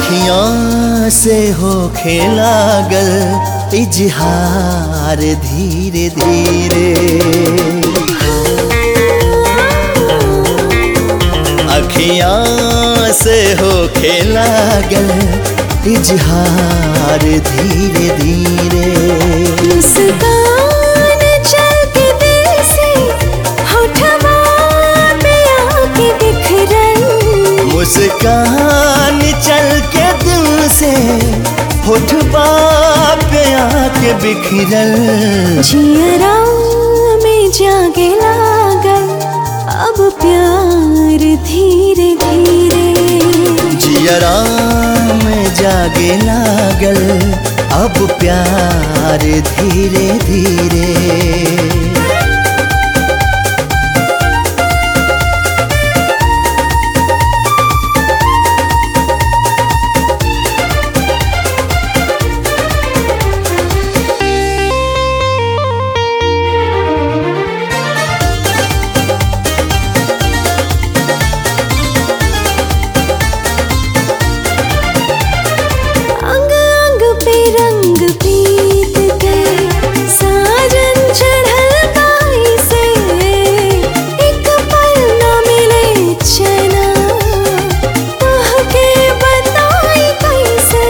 अखियां से हो खेलागल इजहार धीरे धीरे अखियां से हो खेलागल इजहार धीरे धीरे मुस्कान चल के दिल से होठवा पे आके बिखरन मुस्कान चल के दिल से होठबा पे आके बिखरल जियरा में जागे लागल अब प्यार धीरे धीरे जियरा में जागे लागल अब प्यार धीरे धीरे अंग अंग पे रंग पीत गए साजन चढ़ल गाई से एक पल न मिले चना तोह के बताई कैसे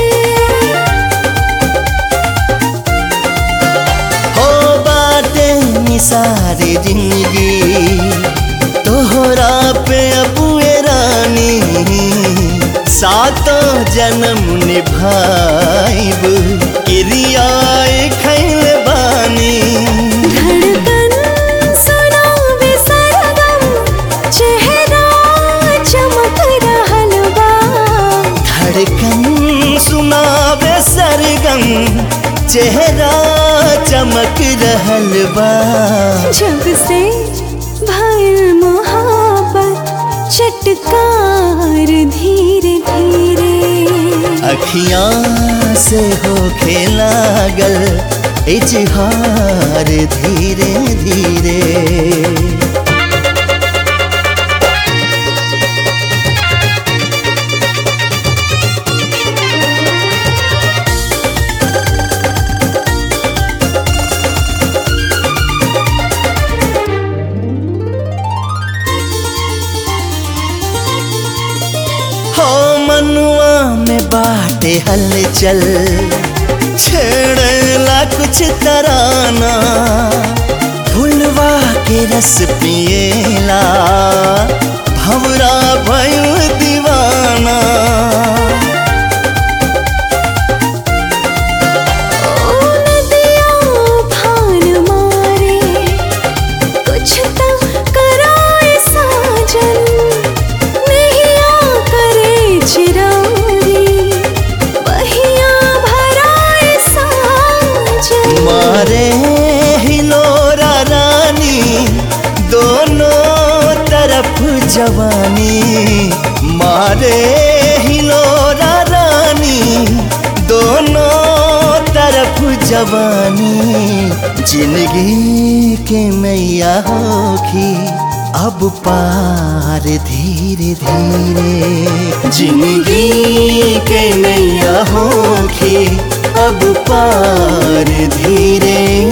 हो बाटे निसारी जिंदगी तोहरा पे अबुए रानी सातों जन्म निभाइब किरियाए खैल बानी धड़कन सुनावे सरगम चेहरा चमक रहल बा धड़कन सुनावे सरगम चेहरा चमक रहल बा जब से भर मोहब्बत चटकार धीरे धीरे अखियां से हो खेलागल इजहार धीरे धीरे हो मनुआ में बाटे हलचल छेड़ला कुछ तराना फुलवा के रस पिएला भवरा भयो दीवाना ओ नदिया भान मारे कुछ तो कराए साजन नैया करे चिरारी बहिया भराए साजन मारे हिलोरा रानी दोनों तरफ जवानी मारे हिलोरा रानी दोनों तरफ जवानी जिंदगी के मैया होखी अब पार धीरे धीरे जिंदगी के नैया होखी अब पार धीरे